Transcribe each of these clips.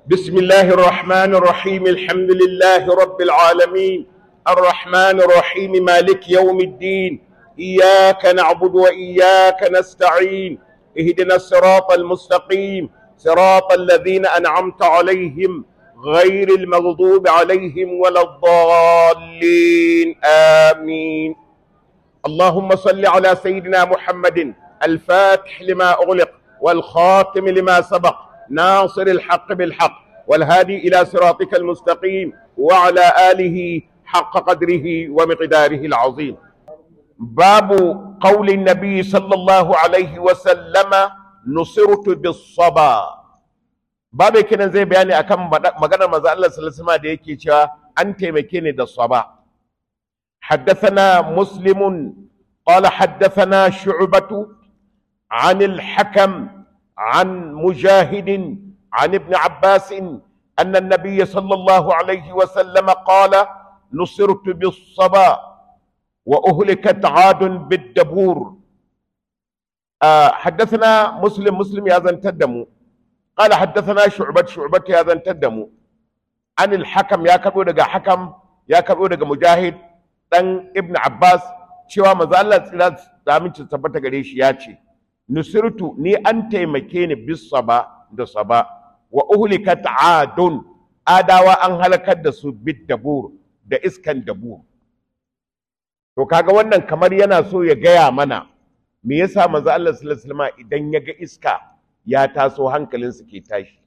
بسم الله الرحمن الرحيم الحمد لله رب العالمين الرحمن الرحيم مالك يوم الدين إياك نعبد وإياك نستعين اهدنا الصراط المستقيم صراط الذين أنعمت عليهم غير المغضوب عليهم ولا الضالين آمين اللهم صل على سيدنا محمد الفاتح لما أغلق والخاتم لما سبق ناصر الحق بالحق والهادي إلى صراطك المستقيم وعلى آله حق قدره ومقداره العظيم باب قول النبي صلى الله عليه وسلم نصرت بالصبا babu kenan zai bayani akan maganar manzo Allah sallallahu alaihi wasallam da yake cewa an taimake ni da saba حدثنا مسلم قال حدثنا شعبة عن الحكم عن مجاهد عن ابن عباس أن النبي صلى الله عليه وسلم قال نصرت بالصبا وأهلكت عاد بالدبور آه حدثنا مسلم مسلم يا ذن تدمو قال حدثنا شعبة شعبة يا ذن تدمو عن الحكم يا كبو دقا حكم يا كبو دقا مجاهد dan ibn abbas cewa manzo Allah tsira da aminci tabbata gare shi ya ce nusirtu ni an taimake ni bis saba da saba wa uhlikat adun adawa an halakar da su bid dabur da iskan dabur to kaga wannan kamar yana so ya gaya mana me yasa manzo Allah sallallahu alaihi wasallam idan ya ga iska ya taso hankalinsa ke tashi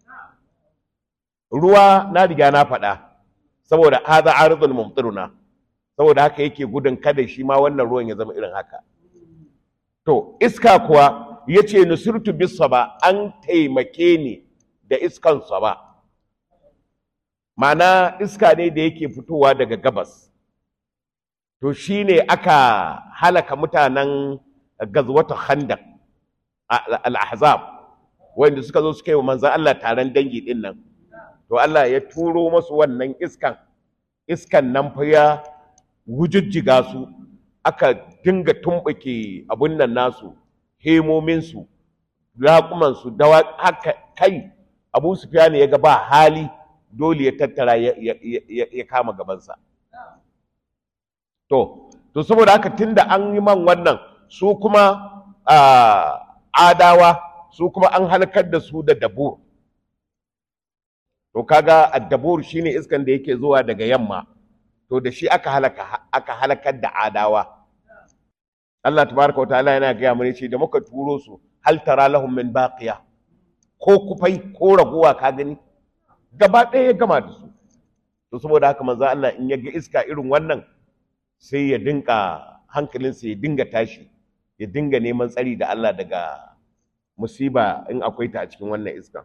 ruwa na riga na faɗa saboda hadha aridun mumtiruna saboda haka yake gudun kada shi ma wannan ruwan ya zama irin haka to iska kuwa ya ce nusirtu bisa ba an taimake ni da iskan ba mana iska ne da yake fitowa daga gabas to shi ne aka halaka mutanen gazwata khandak al-ahzab wanda suka zo suka yi wa manzan Allah taron dangi din nan to Allah ya turo masu wannan iskan iskan nan fa ya wujujjiga su aka dinga tumɓuke abun nan nasu hemominsu raƙumansu dawa haka kai abu sufyan ya ga ba hali dole ya tattara ya kama gabansa to to saboda haka tunda an yi man wannan su kuma adawa su kuma an halakar da su da dabur to kaga addabur shine iskan da yake zuwa daga yamma to da shi aka halaka aka halakar da adawa Allah tabaraka wataala yana gaya mana ce da muka turo su hal tara lahum min baqiya ko kufai ko raguwa ka gani gaba ɗaya ya gama da su to saboda haka manzo Allah in ya ga iska irin wannan sai ya dinka hankalinsa ya dinga tashi ya dinga neman tsari da Allah daga musiba in akwai ta a cikin wannan iskan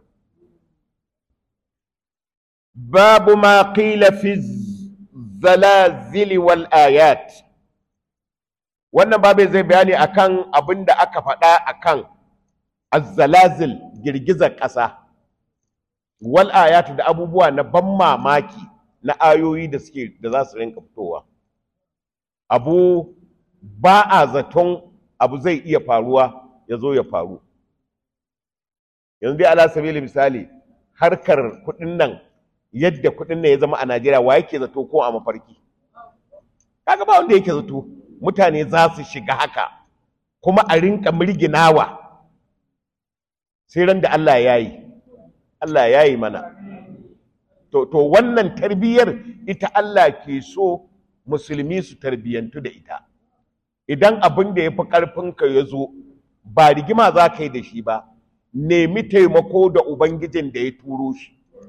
babu ma qila fi zalazili wal ayat wannan babu zai bayani akan abin da aka faɗa akan azzalazil girgizar ƙasa wal ayat da abubuwa na ban mamaki na ayoyi da suke da za su rinka fitowa abu ba a zaton abu zai iya faruwa ya zo ya faru yanzu dai ala sabili misali harkar kuɗin nan yadda kuɗin nan ya zama a Najeriya wa yake zato ko a mafarki kaga ba wanda yake zato mutane za su shiga haka kuma a rinka mirginawa sai ran da Allah ya yi Allah ya yi mana to, to wannan tarbiyyar ita Allah ke so musulmi su tarbiyyantu da ita idan abin da ya fi ƙarfinka ya zo ba rigima za ka yi da shi ba nemi taimako da ubangijin da ya turo shi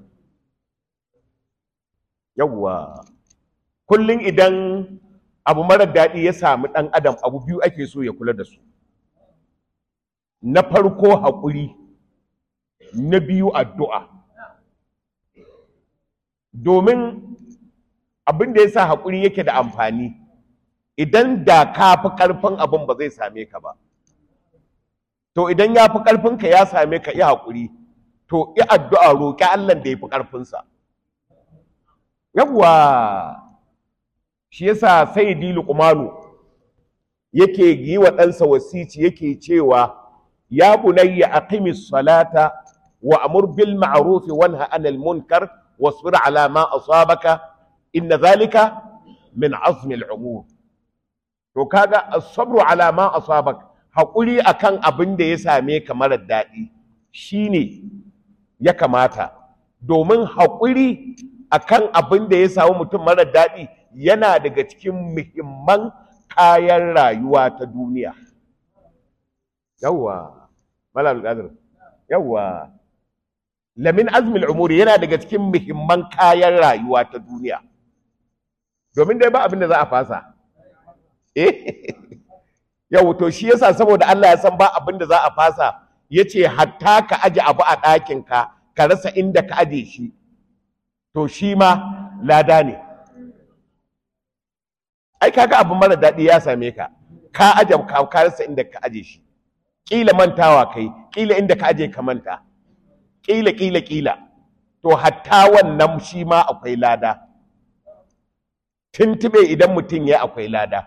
yawwa kullum idan abu marar daɗi ya sami ɗan adam abu biyu ake so ya kula da su na farko haƙuri na biyu addu'a domin abin da ya sa haƙuri yake da amfani idan da ka fi ƙarfin abin ba zai same ka ba to idan ya fi ƙarfinka ya same ka yi haƙuri to yi addu'a roƙi Allah da ya fi ƙarfinsa yawwa shi yasa sai dilu kumanu yake yi wa ɗansa wasici yake cewa ya bunayya aqimis salata wa amur bil ma'ruf wa nha anil munkar wasbir ala ma asabaka inna zalika min azmi al umur to kaga as-sabru ala ma asabak hakuri akan abin da ya same ka marar daɗi shine ya kamata domin hakuri akan abin da ya samu mutum marar daɗi yana daga cikin muhimman kayan rayuwa ta duniya yawwa malal qadir yawwa lamin azmil umuri yana daga cikin muhimman kayan rayuwa ta duniya domin dai ba abin da za a fasa eh yau to shi yasa saboda Allah ya san ba abin da za a fasa yace hatta ka aje abu a ɗakin ka ka rasa inda ka aje shi to shi ma lada ne ai kaga abu mara daɗi ya same ka ka aje ka rasa inda ka aje shi kila mantawa kai kila inda ka aje ka manta kila kila kila to hatta wannan shi ma akwai lada tuntube idan mutum ya akwai lada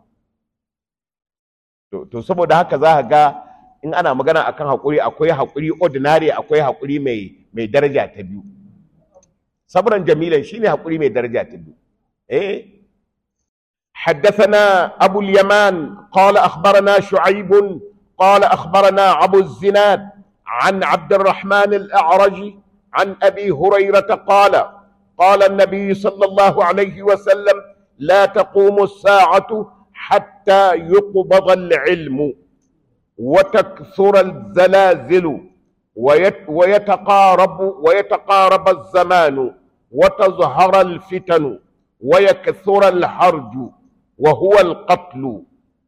to, to saboda haka za ka ga in ana magana akan haƙuri akwai haƙuri ordinary akwai haƙuri mai mai daraja ta biyu sabran jamilan shine haƙuri mai daraja ta biyu eh حدثنا أبو اليمان قال أخبرنا شعيب قال أخبرنا أبو الزناد عن عبد الرحمن الأعرج عن أبي هريرة قال قال النبي صلى الله عليه وسلم لا تقوم الساعة حتى يقبض العلم وتكثر الزلازل ويتقارب ويتقارب الزمان وتظهر الفتن ويكثر الحرج وهو القتل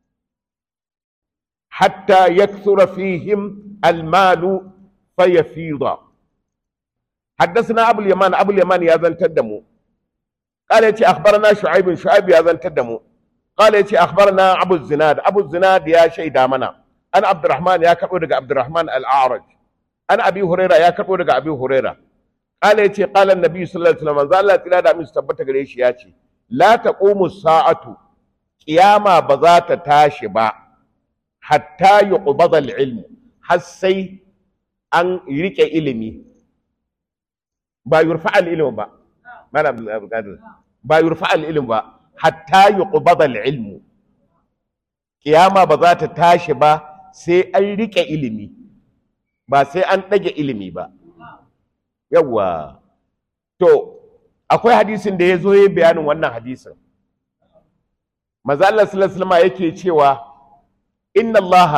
حتى يكثر فيهم المال فيفيض حدثنا ابو اليمان ابو اليمان يا زن تدمو قال يتي اخبرنا شعيب شعيب يا زن تدمو قال يتي اخبرنا ابو الزناد ابو الزناد يا شيدا منا انا عبد الرحمن يا كبو دغ عبد الرحمن الاعرج انا ابي هريره يا كبو دغ ابي هريره قال يتي قال النبي صلى الله عليه وسلم قال الله تعالى da musu tabbata gare shi yace la taqumu sa'atu qiyama ba za ta tashi ba hatta yuqbada al-ilm har sai an rike ilimi ba yurfa al-ilm ba malam abdul ba yurfa al-ilm ba hatta yuqbada al-ilm kiyama ba za ta tashi ba sai an rike ilimi ba sai an dage ilimi ba yawa to akwai hadisin da ya zo ya bayanin wannan hadisin maza Allah sallallahu alaihi wasallam yake cewa inna Allah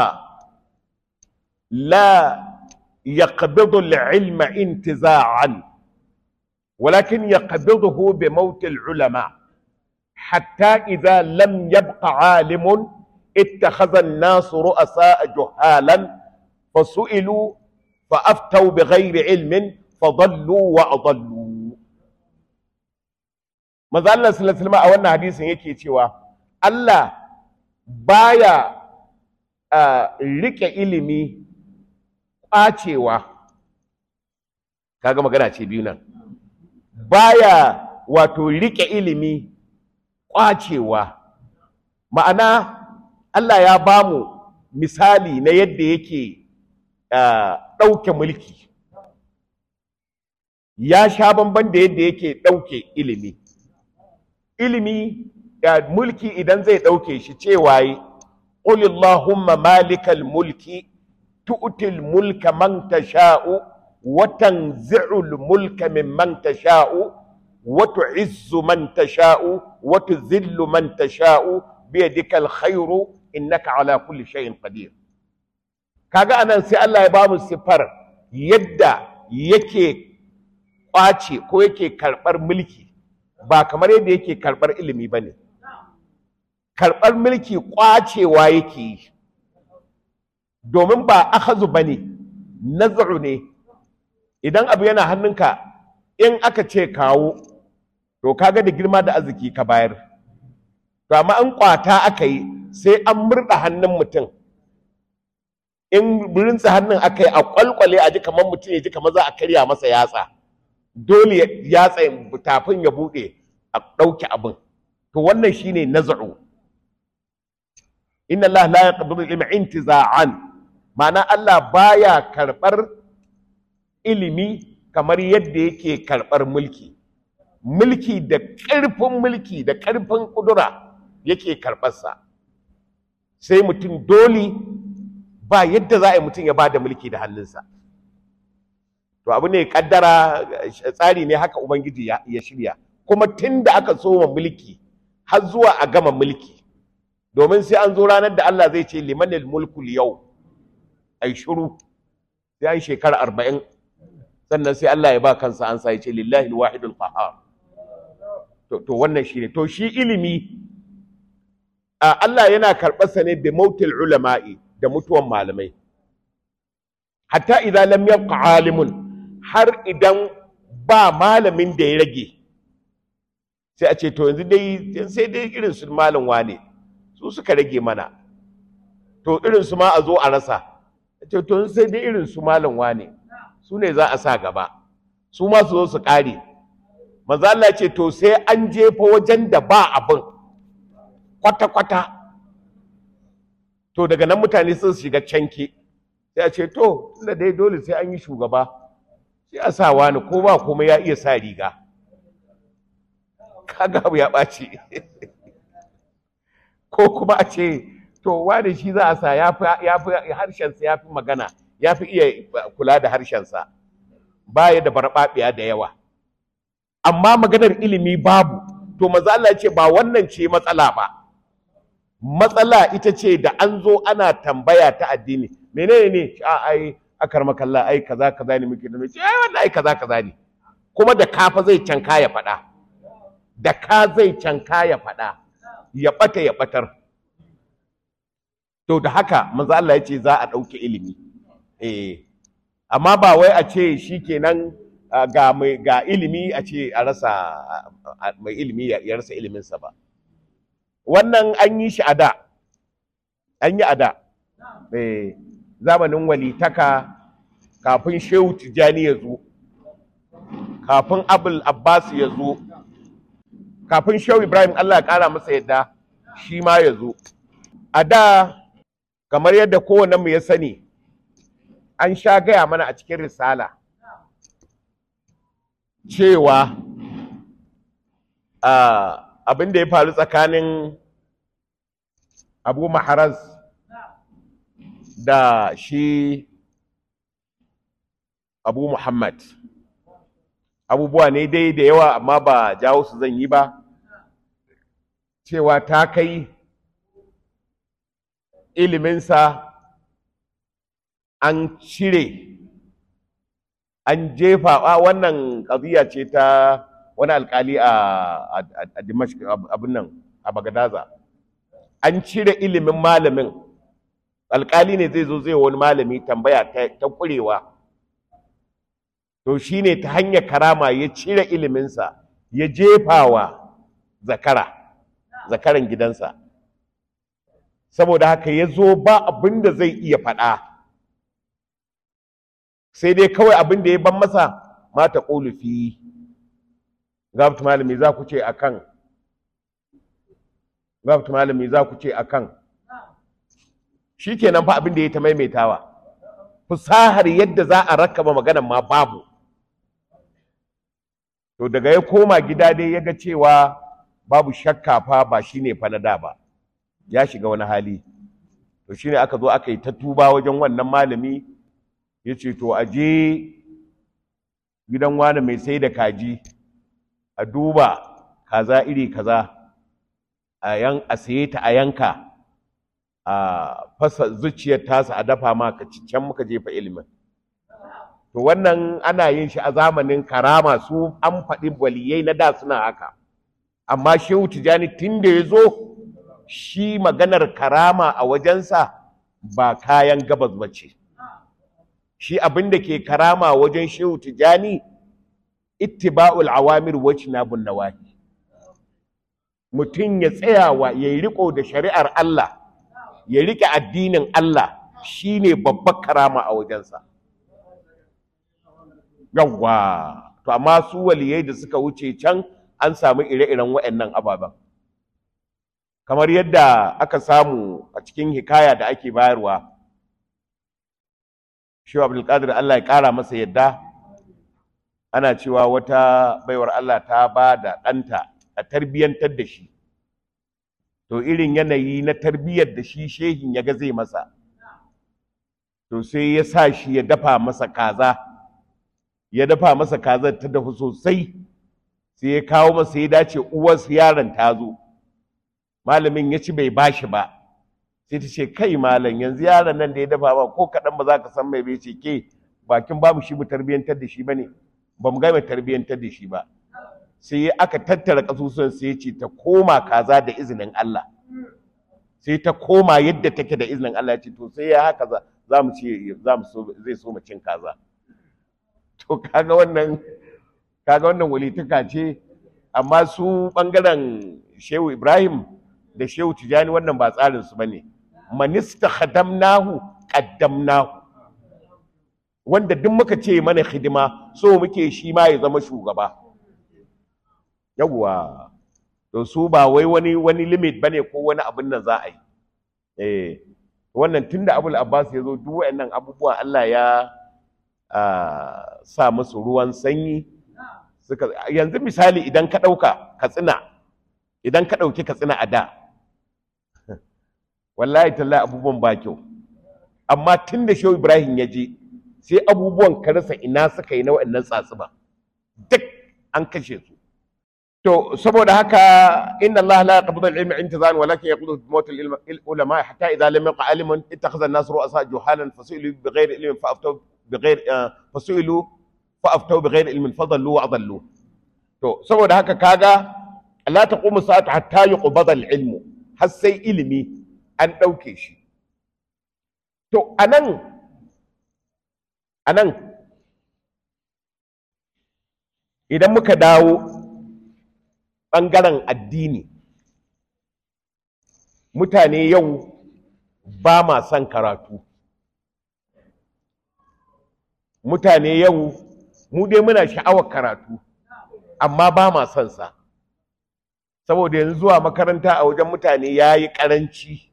la yaqbidu al-ilma intiza'an ولكن يقبضه بموت العلماء حتى إذا لم يبق عالم اتخذ الناس رؤساء جهالا فسئلوا فأفتوا بغير علم فضلوا وأضلوا maza Allah sallallahu alaihi wasallam a wannan hadisin yake cewa Allah baya rike ilimi kwacewa kaga magana ce biyu nan baya wato rike ilimi kwacewa ma'ana Allah ya bamu misali na yadda yake ɗauke mulki ya sha bamban da yadda yake ɗauke ilimi ilimi ya mulki idan zai ɗauke shi cewa yi qul allahumma malikal mulki tu'til mulka man tasha'u wa tanzi'ul mulka mimman tasha'u wa tu'izzu man tasha'u wa tuzillu man tasha'u biyadikal khairu innaka ala kulli shay'in qadir kaga anan sai Allah ya bamu sifar yadda yake kwace ko yake karɓar mulki ba kamar yadda yake karɓar ilimi ba ne karɓar mulki kwacewa yake yi domin ba akhazu ba ne nazaru ne idan abu yana hannunka in aka ce kawo to kaga da girma da arziki ka bayar to amma an kwata aka yi sai an murɗa hannun mutum in rinsa hannun aka yi a kwalkwale a ji kamar mutum ya ji kamar za a karya masa yatsa dole yatsa tafin ya buɗe a ɗauke abin to wannan shine naz'u inna Allah la yaqbidu al-ilma intiza'an ma'ana Allah baya karɓar ilimi kamar yadda yake karɓar mulki mulki da ƙarfin mulki da ƙarfin ƙudura yake karɓarsa sai mutum dole ba yadda za a yi mutum ya ba da mulki da hannunsa to abu ne kaddara tsari ne haka ubangiji ya shirya kuma tun da aka soma mulki har zuwa a gama mulki domin sai an zo ranar da Allah zai ce limanil mulkul yau ai shiru sai an shekara arba'in sannan sai Allah ya ba kansa an sa ya ce lillahi alwahidul qahhar to to wannan shine to shi ilimi Allah yana karɓarsa ne bi mautil ulama'i da mutuwan malamai hatta idan lam yabqa alimun har idan ba malamin da ya rage sai a ce to yanzu dai sai dai irin su malam wane su suka rage mana to irin su ma a zo a rasa ce to sai dai irin su malam wane su ne za a sa gaba su ma su zo su kare manzo Allah ce to sai an jefa wajen da ba abin kwata-kwata to daga nan mutane sun shiga canke sai a ce to tunda dai dole sai an yi shugaba sai a sa wani ko ba kuma ya iya sa riga kaga abu ya ɓaci ko kuma a ce to wani shi za a sa ya fi harshensa ya fi magana ya fi iya kula da harshensa baya da barbaɓiya da yawa amma maganar ilimi babu to maza Allah ce ba wannan ce matsala ba matsala ita ce da an zo ana tambaya ta addini menene ne a ai akar makalla ai kaza kaza ne muke da mai ai wannan ai kaza kaza ne kuma da kafa zai canka ya faɗa da ka zai canka ya faɗa ya ɓata ya ɓatar to da haka manzo Allah ya ce za a ɗauke ilimi eh amma ba wai a ce shikenan ga mai ga ilimi a ce a rasa mai ilimi ya rasa iliminsa ba wannan an yi shi a da an yi a da eh zamanin walitaka kafin shehu tijjani ya zo kafin abul abbas ya zo kafin shehu ibrahim allah ya kara masa yadda shi ma ya zo a da kamar yadda mu ya sani an sha gaya mana a cikin risala cewa abin da ya faru tsakanin abu maharaz da shi abu muhammad abubuwa ne dai da yawa amma ba jawo su zan yi ba cewa ta kai iliminsa an cire an jefa a wannan ƙaziya ce ta wani alkali a dimashq abin nan a bagadaza an cire ilimin malamin alkali ne zai zo zai wani malami tambaya ta ƙurewa to shine ta hanyar karama ya cire iliminsa ya jefawa zakara zakaran gidansa saboda haka ya zo ba abin da zai iya faɗa sai dai kawai abin da ya ban masa mata ƙulufi gabtu malami za ku ce a kan gabtu malami za ku ce a kan shi kenan fa abin da ya ta maimaitawa fusahar yadda za a rakaba maganan ma babu to daga ya koma gida dai ya ga cewa babu shakka fa ba shi ne fa na da ba ya shiga wani hali to shine aka zo aka yi ta tuba wajen wannan malami ya ce to a je gidan wani mai sai da kaji a duba kaza iri kaza a yan a saye ta a yanka a fasa zuciyar tasa a dafa ma ka can muka jefa ilimin to wannan ana yin shi a zamanin karama su an faɗi waliyai na da suna haka amma shehu tijani tun da ya zo shi maganar karama a wajensa ba kayan gabas ba ce shi abin da ke karama wajen shehu tijani ittiba'ul awamir wajnabun nawahi mutum ya tsayawa ya yi riko da shari'ar Allah ya rike addinin Allah shine babbar karama a wajensa yawwa to amma su waliyai da suka wuce can an samu ire-iren waɗannan ababen kamar yadda aka samu a cikin hikaya da ake bayarwa shehu abdulkadir Allah ya ƙara masa yadda ana cewa wata baiwar Allah ta ba da ɗanta a tarbiyyantar da shi to irin yanayi na tarbiyyar da shi shehin ya ga zai masa to sai ya sa shi ya dafa masa kaza ya dafa masa kazar ta dafu sosai sai ya kawo masa ya dace uwarsa yaron ta zo malamin ya ci bai bashi ba sai ta ce kai malam yanzu yaron nan da ya dafa ba ko kaɗan ba za ka san mai bai ce ke bakin babu shi mu tarbiyyantar da shi ba ne ba mu gama tarbiyyantar da shi ba sai aka tattara ƙasusuwan sai ya ce ta koma kaza da izinin Allah sai ta koma yadda take da izinin Allah ya ce to sai ya haka za mu ce za mu so zai so mu cin kaza to kaga wannan kaga wannan walituka ce amma su bangaren Shehu Ibrahim da Shehu Tijani wannan ba tsarin su bane manista khadamnahu qaddamnahu wanda duk muka ce mana hidima so muke shi ma ya zama shugaba yawwa to su ba wai wani wani limit bane ko wani abin nan za a yi eh wannan tunda Abul Abbas ya zo duk wayannan abubuwa Allah ya sa musu ruwan sanyi suka yanzu misali idan ka dauka Katsina idan ka dauki Katsina a da wallahi tallahi abubuwan ba kyau amma tunda Shehu Ibrahim ya je sai abubuwan ka rasa ina suka yi na waɗannan tsatsuba duk an kashe su to saboda haka inna Allah la yaqbidu al-ilma intizan walakin yaqbidu bi mawt al-ulama hatta idha lam yaqa alimun ittakhadha an-nas ru'asa juhalan fasu'ilu bighayri ilmin fa'aftaw bighayri fasu'ilu fa'aftaw bighayri ilmin fadallu wa adallu to saboda haka kaga la taqumu sa'atu hatta yuqbada al-ilmu har sai ilimi an dauke shi to anan anan idan muka dawo ɓangaren addini mutane yau ba ma son karatu mutane yau mu dai muna sha'awar karatu amma ba ma son sa saboda yanzu zuwa makaranta a wajen mutane ya yi ƙaranci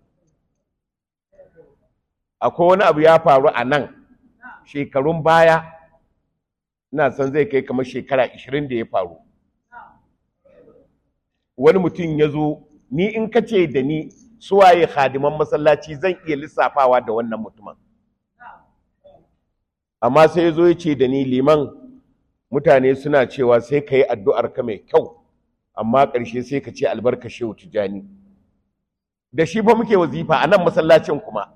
akwai wani abu ya faru a nan shekarun baya ina son zai kai kamar shekara 20 da ya faru wani mutum ya zo ni in ka ce da ni suwaye hadiman masallaci zan iya lissafawa da wannan mutumin amma sai ya zo ya ce da ni liman mutane suna cewa sai ka yi addu'ar ka mai kyau amma ƙarshe sai ka ce albarka shehu tijani da shi fa muke wazifa a nan masallacin kuma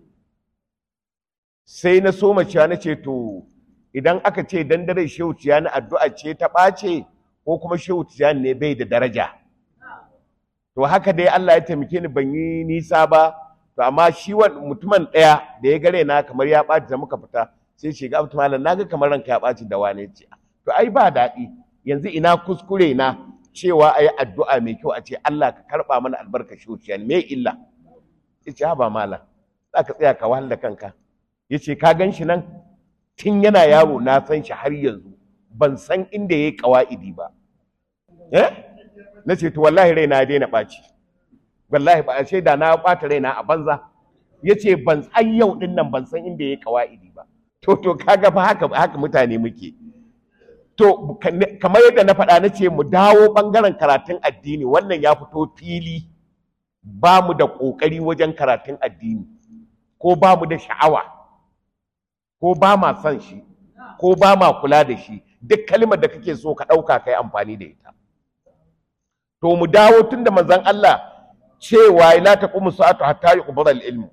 sai na soma cewa na ce to idan aka ce dan dare shehu tijani addu'a ce ta ɓace ko kuma shehu tijani ne bai da daraja to haka dai Allah ya taimake ni ban yi nisa ba to amma shi mutumin ɗaya da ya gare na kamar ya ɓaci da muka fita sai ce ga mutum malam naga kamar ranka ya ɓaci da wane ce to ai ba daɗi yanzu ina kuskure na cewa ayi addu'a mai kyau a ce Allah ka karɓa mana albarka shuciya me illa yace ha ba malam za ka tsaya ka wahal da kanka yace ka gan shi nan tun yana yaro na san shi har yanzu ban san inda yayi kawaidi ba eh na ce to wallahi raina ya daina ɓaci wallahi ba a da na ɓata raina a banza ya ce ban san yau ɗin nan ban san inda ya kawa'idi ba to to kaga fa haka haka mutane muke to kamar yadda na faɗa na ce mu dawo ɓangaren karatun addini wannan ya fito fili ba mu da ƙoƙari wajen karatun addini ko ba mu da sha'awa ko ba ma son shi ko ba ma kula da shi duk kalmar da kake so ka ɗauka ka yi amfani da ita to mu dawo tun da manzon Allah cewa la taqumu sa'atu hatta yuqbada al-ilm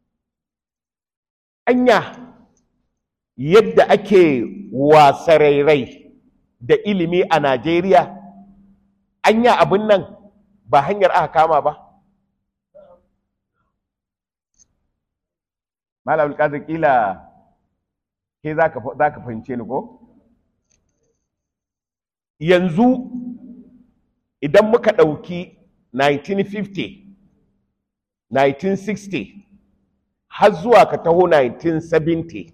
anya yadda ake wasarairai da ilimi a Najeriya anya abin nan ba hanyar aka kama ba Malam Alƙazir kila ke za ka fahimce ni ko yanzu idan muka ɗauki 1950 1960 har zuwa ka taho 1970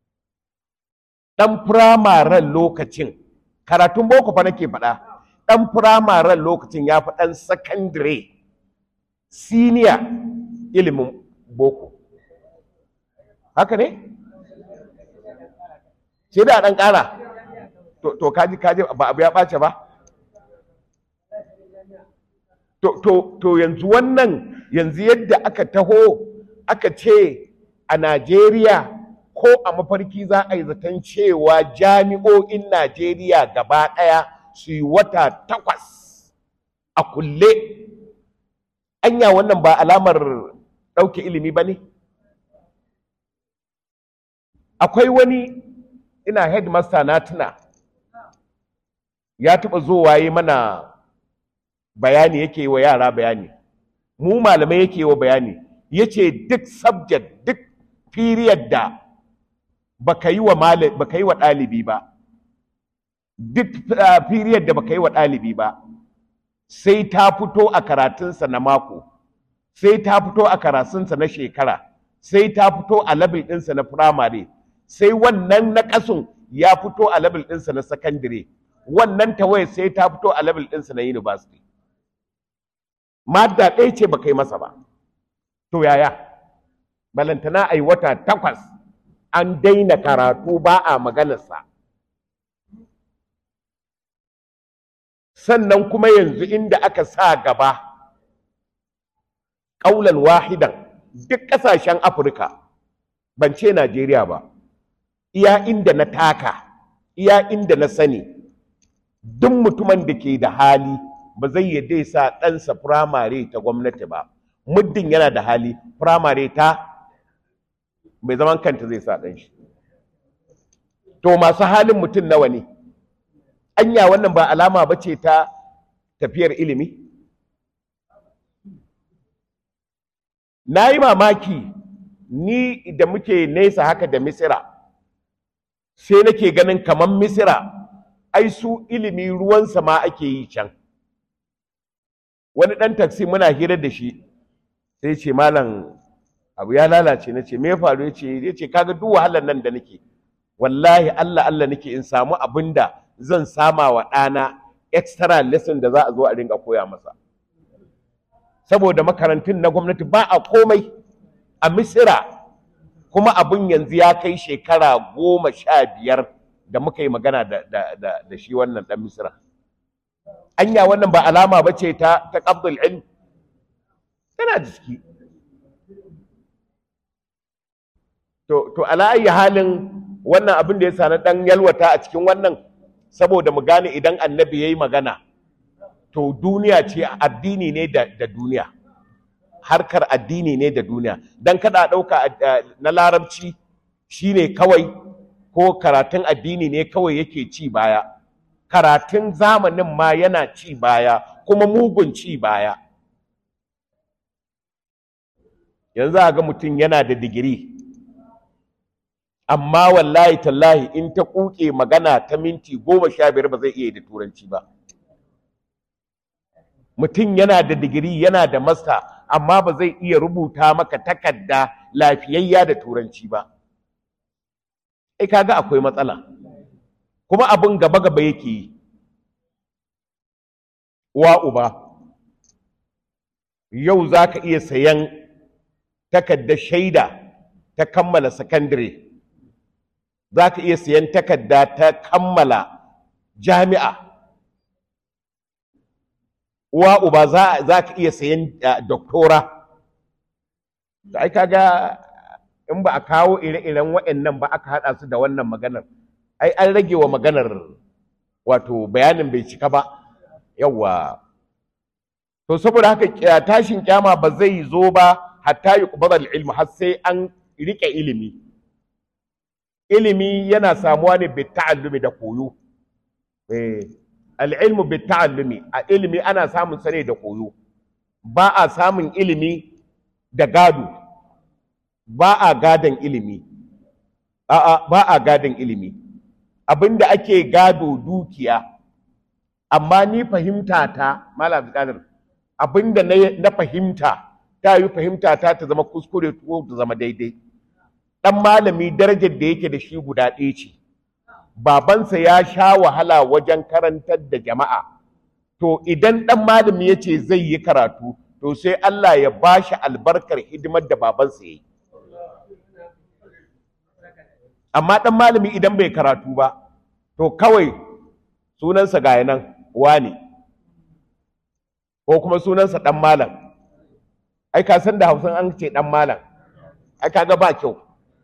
ɗan firamaren lokacin karatun boko fa nake faɗa ɗan firamaren lokacin ya fi ɗan sakandire siniya ilimin boko haka ne? sai da ɗan ƙara to to kaji kaji ba abu ya ɓace ba to to to yanzu wannan yanzu yadda aka taho aka ce a Najeriya ko a mafarki za a yi zaton cewa jami'o'in Najeriya gaba ɗaya su yi wata takwas a kulle anya wannan ba alamar ɗauke ilimi ba ne akwai wani ina headmaster na tuna ya taɓa zowa yi mana bayani yake yi wa yara bayani mu malamai yake yi wa bayani ya ce duk subject duk period da baka yi wa baka yi wa ɗalibi ba duk period da baka yi wa ɗalibi ba sai ta fito a karatunsa na mako sai ta fito a karatunsa na shekara sai ta fito a level ɗinsa na firamare sai wannan na ƙasun ya fito a level ɗinsa na sakandire wannan tawaye sai ta fito a level ɗinsa na university madda ɗaya ce baka yi masa ba to yaya balantana a yi wata takwas an daina karatu ba a maganarsa sannan kuma yanzu inda aka sa gaba ƙaunar wahidan duk ƙasashen afirka ban ce najeriya ba iya inda na taka iya inda na sani duk mutumin da ke da hali ba zai yadda ya sa ɗansa firamare ta gwamnati ba muddin yana da hali firamare ta mai zaman kanta zai sa ɗan shi to masu halin mutum nawa ne anya wannan ba alama ba ce ta tafiyar ilimi na yi mamaki ni da muke nesa haka da misira sai nake ganin kamar misira ai su ilimi ruwansa ma ake yi can wani ɗan taksi muna hira da shi sai ce malam abu ya lalace na ce me faru ya ce ya ce kaga duk wahalar nan da nake wallahi Allah Allah nake in samu abin da zan sama wa ɗana extra lesson da za a zo a ringa koya masa saboda makarantun na gwamnati ba a komai a misira kuma abin yanzu ya kai shekara goma sha biyar da muka yi magana da, da, da, da shi wannan ɗan misira anya wannan ba alama ba ce ta ta qabdul ilm tana da ciki to to ala ayi halin wannan abin da ya sani dan yalwata a cikin wannan saboda mu gane idan annabi yayi magana to duniya ce addini ne da, da duniya harkar addini ne da duniya dan kada dauka na larabci shine kawai ko karatun addini ne kawai yake ci baya karatun zamanin ma yana ci baya kuma mugun ci baya yanzu a ga mutum yana da digiri amma wallahi tallahi in ta kuke magana ta minti goma sha biyar ba zai iya da turanci ba mutum yana da digiri yana da masta amma ba zai iya rubuta maka takarda lafiyayya da turanci ba ai kaga akwai matsala kuma abin gaba gaba yake yi wa uba yau za ka iya sayan takardar shaida ta kammala sakandare za ka iya sayan takarda ta kammala jami'a uwa uba za ka iya sayan doktora da ai kaga in ba a kawo ire-iren waɗannan ba aka haɗa su da wannan maganar ai an rage wa maganar wato bayanin bai cika ba yawwa to saboda haka tashin kyama ba zai zo ba hatta yi kubadar ilmi har sai an riƙe ilimi ilimi yana samuwa ne bi ta'allumi da koyo eh al'ilmu bi ta'allumi a ilimi ana samun sane da koyo ba a samun ilimi da gado ba a gadon ilimi a'a ba a gadon ilimi abinda ake gado dukiya amma ni fahimta ta malam qadir abinda na fahimta ta yi fahimta ta ta zama kuskure ko ta zama daidai dan malami darajar da yake da shi guda ɗaya ce babansa ya sha wahala wajen karantar da jama'a to idan dan malami ya ce zai yi karatu to sai Allah ya ba shi albarkar hidimar da babansa ya yi amma dan malami idan bai karatu ba to kawai sunansa ga nan wani ko kuma sunansa ɗan malam ai ka san da hausan an ce ɗan malam ai kaga ba kyau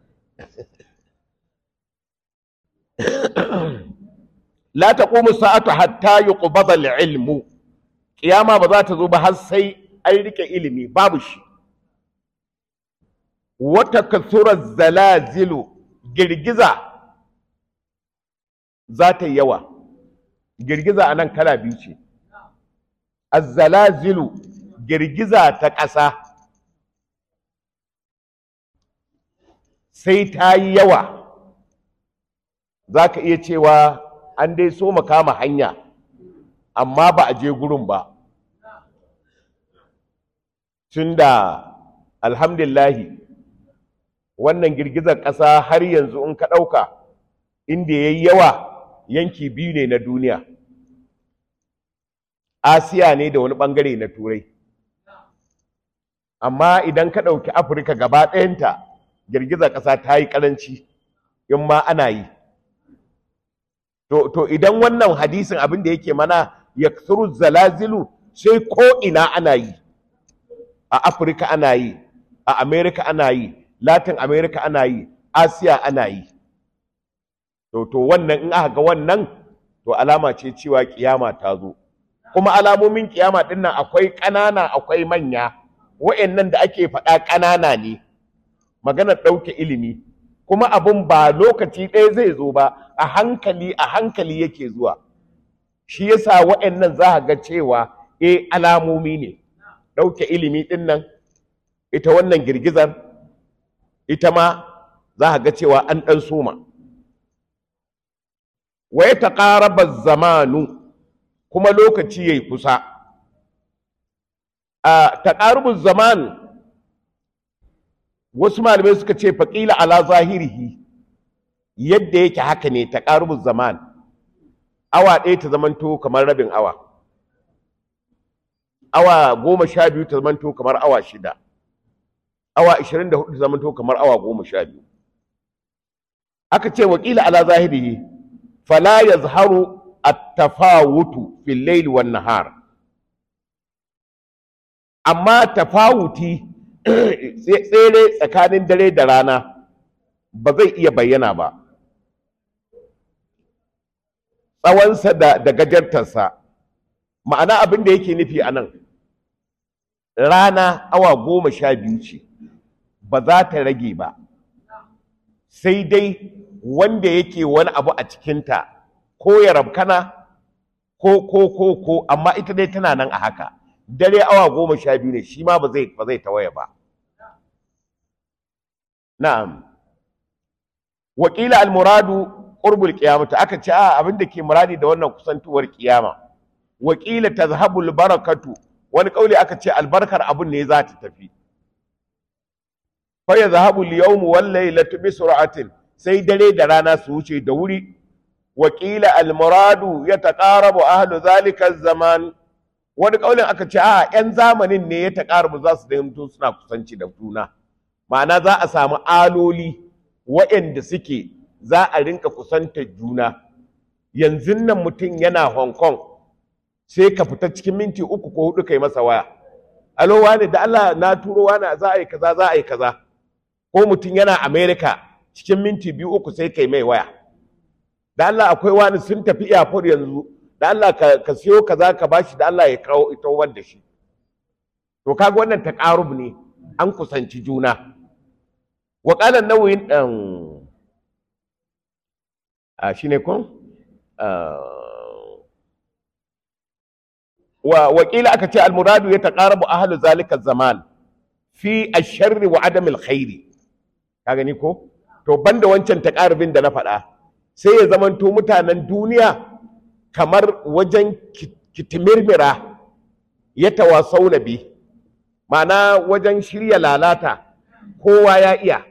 la taqumu sa'atu hatta yuqbada al-ilmu kiyama ba za ta zo ba har sai an rike ilimi babu shi wata kasura zalazilu girgiza za ta yi yawa girgiza a nan kala biyu ce azzalazilu girgiza ta ƙasa sai ta yi yawa za ka iya cewa an dai so kama hanya amma ba a je gurin ba tun da alhamdulillahi wannan girgizar ƙasa har yanzu in ka ɗauka inda ya yi yawa yanki biyu ne na duniya asiya ne da wani ɓangare na turai amma idan ka ɗauki afirka gaba ɗayanta girgizar ƙasa ta yi ƙaranci in ma ana yi to, to idan wannan hadisin abin da yake mana ya zalazilu sai ko ina ana yi a afirka ana yi a amerika ana yi latin america ana yi asiya ana yi to to wannan in aka ga wannan to alama ce cewa kiyama ta zo kuma alamomin kiyama din nan akwai ƙanana akwai manya wa'annan da ake faɗa ƙanana ne maganar ɗauke ilimi kuma abun ba lokaci ɗaya zai zo ba a hankali a hankali yake zuwa shi yasa wa'annan za ga cewa eh alamomi ne ɗauke ilimi ɗin nan ita wannan girgizar ita ma za ga cewa an ɗan soma wa ya taƙaraba zamanu kuma lokaci ya yi kusa a taƙarubin zaman wasu malamai suka ce faƙila ala zahirihi yadda yake haka ne taƙarubin zaman awa ɗaya ta zamanto kamar rabin awa awa goma sha biyu ta zamanto kamar awa shida awa 24 ta zamanto kamar awa goma sha biyu aka ce wakila ala zahirihi fala yazharu at-tafawutu fil layli wan nahar amma tafawuti tsere tsakanin dare da rana ba zai iya bayyana ba tsawonsa da, da gajartarsa ma'ana abin da yake nufi a nan rana awa goma sha biyu ce ba za ta rage ba sai dai wanda yake wani abu a cikinta ko ya rabkana ko ko ko ko amma ita dai tana nan a haka dare awa goma sha biyu ne shi ma ba zai ba zai tawaye ba na'am wakila almuradu qurbul qiyamah aka ce a abin da ke muradi da wannan kusantuwar kiyama wakila tazhabul barakatu wani kauli aka ce albarkar abun ne za ta tafi fa yazhabu al-yawm wal laylatu bi sur'atin sai dare da rana su wuce da wuri wakila al-muradu yataqarabu ahlu zalika zaman wani kaulin aka ce a yan zamanin ne ya taqarabu za su daimto suna kusanci da juna ma'ana za a samu aloli waɗanda suke za a rinka kusantar juna yanzu nan mutum yana hong kong sai ka fita cikin minti uku ko hudu kai masa waya alo wane da Allah na turo wani za a yi kaza za a yi kaza ko mutum yana America cikin minti biyu uku sai kai mai waya da Allah akwai wani sun tafi airport yanzu da Allah ka, ka siyo kaza ka bashi da Allah ya kawo ita wanda shi to kaga wannan taqarub ne an kusanci juna wa qala nawawi um, a shine kun wa wakila aka ce almuradu ya taqarabu ahlu zalika zaman fi ash-sharri wa adam al-khairi ka gani ko to banda wancan taqarubin da na faɗa sai ya zamanto mutanen duniya kamar wajen kitimirmira ya tawasau bi ma'ana wajen shirya lalata kowa ya iya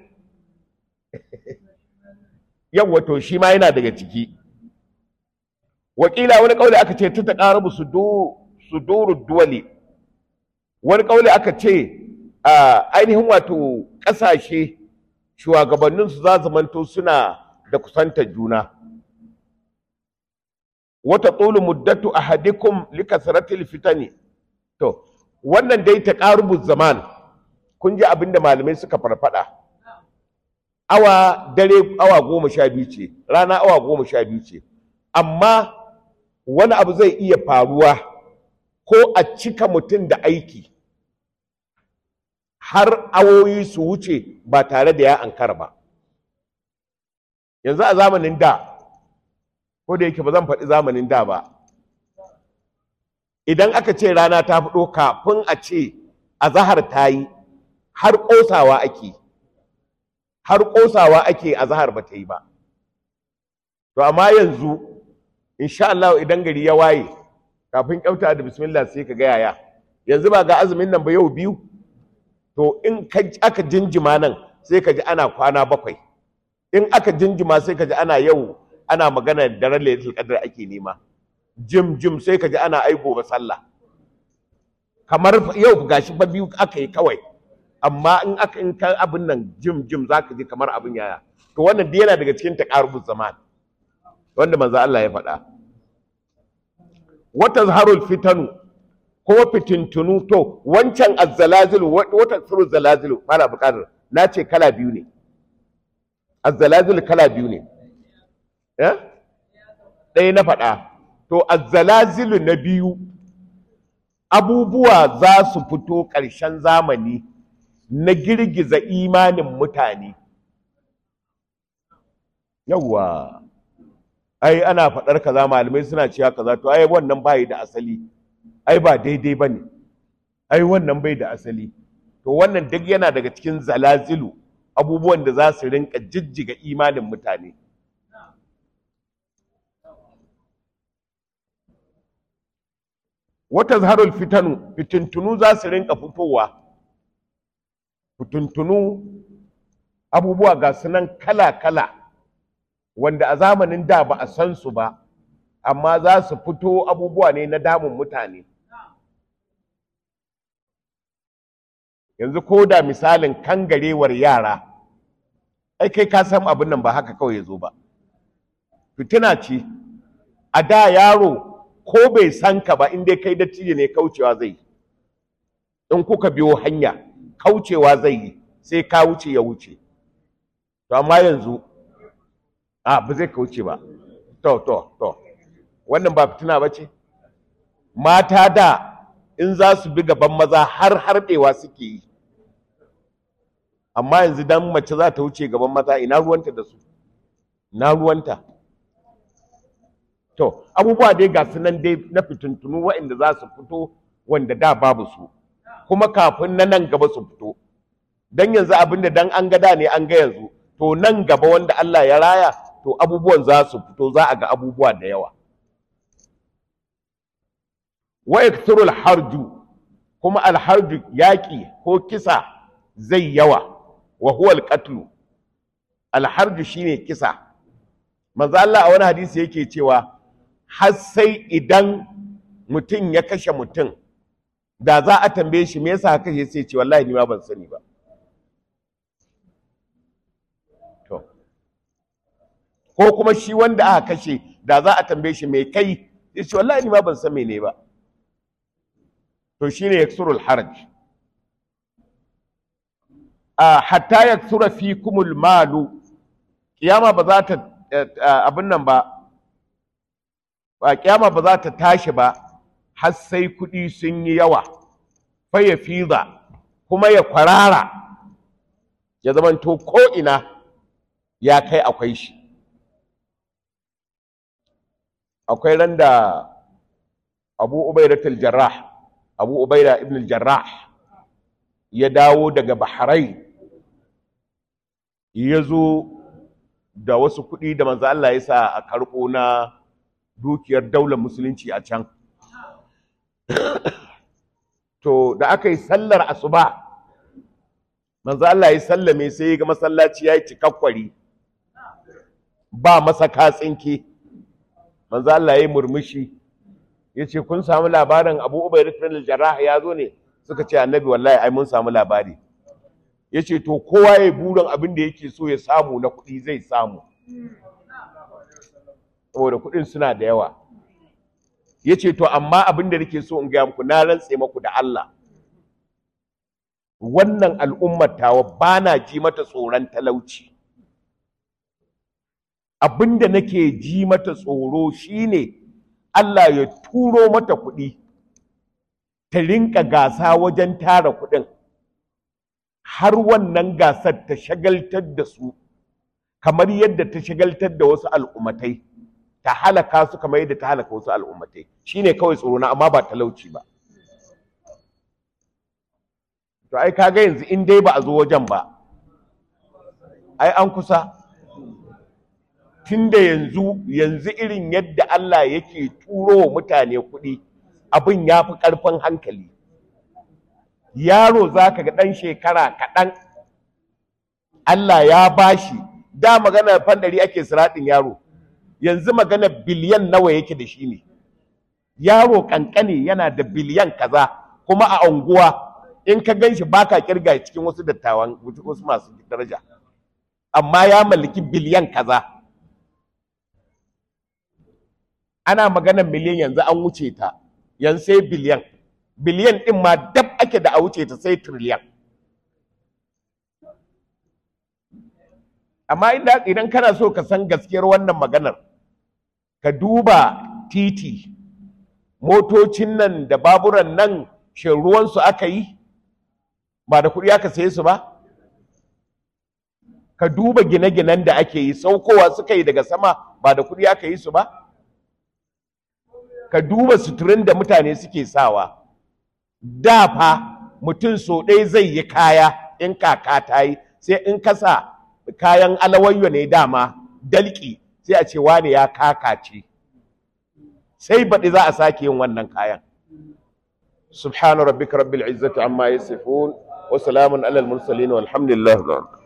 yawwa to shi ma yana daga ciki wakila wani kauli aka ce ta taqarabu suduru duwali wani kauli aka ce ainihin wato ƙasashe shugabanninsu za zamanto suna da kusantar juna wata tsulu muddatu ahadikum likasratil fitani to wannan dai ta ƙarubu zaman kun ji abinda malamai suka farfada awa dare awa goma sha biyu ce rana awa goma sha biyu ce amma wani abu zai iya faruwa ko a cika mutum da aiki har awoyi su wuce ba tare da ya ankara ba yanzu a zamanin da ko da yake ba zan faɗi zamanin da ba idan aka ce rana ta fito kafin a ce a zahar ta yi har ƙosawa ake har ƙosawa ake a zahar ba ta yi ba to amma yanzu insha Allah idan gari ya waye kafin kyauta da bismillah sai ka ga yaya yanzu ba ga azumin nan ba yau biyu to in aka jinjima nan sai ka ji ana kwana bakwai in aka jinjima sai ka ji ana yau ana magana da daren lailatul qadr ake nema jim jim sai ka ji ana ai gobe sallah kamar yau gashi ba biyu aka yi kawai amma in aka in kan abin nan jim jim zaka ji kamar abin yaya to wannan dai yana daga cikin taqarubuz zaman wanda manzo Allah ya faɗa wata zaharul fitanu ko fitintunu to wancan azzalazilu wata tsuru zalazilu mala buƙatar na ce kala biyu ne azzalazilu kala biyu ne ɗaya na faɗa to azzalazilu na biyu abubuwa za su fito ƙarshen zamani na girgiza imanin mutane yawwa ai ana faɗar kaza malamai suna cewa kaza to ai wannan bai da asali ai ba daidai bane ai wannan bai da asali to wannan duk yana daga cikin zalazilu abubuwan da za su rinka jijjiga imanin mutane wata zaharul fitanu fitintunu za su rinka fitowa fitintunu abubuwa ga sunan kala-kala wanda a zamanin da ba a san su ba amma za su fito abubuwa ne na damun mutane yanzu ko da misalin kangarewar yara ai kai ka san abin nan ba haka kawai ya zo ba fitina ce a da yaro ko bai san ka ba in dai kai dattijo ne kaucewa zai in kuka biyo hanya kaucewa zai yi sai ka wuce ya wuce to amma yanzu a ba zai kauce ba to to to wannan ba fitina ba ce mata da in za su bi gaban maza har harbewa suke yi amma yanzu dan mace za ta wuce gaban maza ina ruwanta da su ina ruwanta to abubuwa dai ga su nan dai na fitintunu waɗanda za su fito wanda da babu su kuma kafin na nan gaba su fito dan yanzu abinda dan an ga da ne an ga yanzu to nan gaba wanda Allah ya raya to abubuwan za su fito za a ga abubuwa da yawa wa yakthurul harju kuma alharju yaƙi ko kisa zai yawa wa huwa alqatlu alharju shine kisa manzo Allah a wani hadisi yake cewa har sai idan mutum ya kashe mutum da za a tambaye shi me yasa ka kashe sai ce wallahi ni ma ban sani ba to ko kuma shi wanda aka kashe da za a tambaye shi me kai ya ce wallahi ni ma ban san mene ba to shine yaksurul haraj a hatta yaksura fikumul malu kiyama ba za ta abin nan ba ba kiyama ba za ta tashi ba har sai kuɗi sun yi yawa fa ya fiza kuma ya kwarara ya zamanto ko ina ya kai akwai shi akwai ran da abu ubaidatul jarrah abu ubaida ibn jarrah ya dawo daga bahrain ya zo da wasu kuɗi da manzo Allah ya sa a karɓo na dukiyar daular musulunci a can to da aka yi sallar asuba manzo Allah ya sallame sai ya ga masallaci ya yi cikakkwari ba masa katsinki manzo Allah ya yi murmushi ya ce kun samu labarin abu ubaidat bin jarrah ya zo ne suka ce annabi wallahi ai mun samu labari ya ce to kowa ya burin abin da yake so ya samu na kuɗi zai samu saboda kuɗin suna da yawa ya ce to amma abin da nake so in gaya muku na rantse maku da Allah wannan al'ummar tawa ba na ji mata tsoron talauci abin da nake ji mata tsoro shine Allah ya turo mata kuɗi ta rinka gasa wajen tara kuɗin har wannan gasar ta shagaltar da su kamar yadda ta shagaltar da wasu al'ummatai ta halaka su kamar yadda ta halaka wasu al'ummatai shine kawai tsoro na amma ba talauci ba to ai kaga yanzu in dai ba a zo wajen ba ai an kusa tunda yanzu yanzu irin yadda Allah yake turo wa mutane kuɗi abin ya fi ƙarfin hankali yaro za ka ga ɗan shekara kaɗan Allah ya bashi da magana fandari ake siraɗin yaro yanzu magana biliyan nawa yake da shi ne yaro ƙanƙane yana da biliyan kaza kuma a unguwa in ka gan shi baka kirga cikin wasu dattawan wasu masu daraja amma ya mallaki biliyan kaza ana maganar miliyan yanzu an wuce ta yanzu sai biliyan biliyan ɗin ma dab ake da a wuce ta sai triliyan amma idan kana so ka san gaskiyar wannan maganar ka duba titi motocin nan da baburan nan shin ruwansu aka yi ba da kuɗi aka saye su ba ka duba gine-ginen da ake yi saukowa suka yi daga sama ba da kuɗi aka yi su ba ka duba suturin da mutane suke sawa da fa mutum so ɗaya zai yi kaya in kaka ta yi sai in kasa kayan alawayyo ne dama dalki sai a ce wane ya kakace sai baɗi za a sake yin wannan kayan subhana rabbika rabbil izzati amma yasifun wa salamun alal mursalin walhamdulillah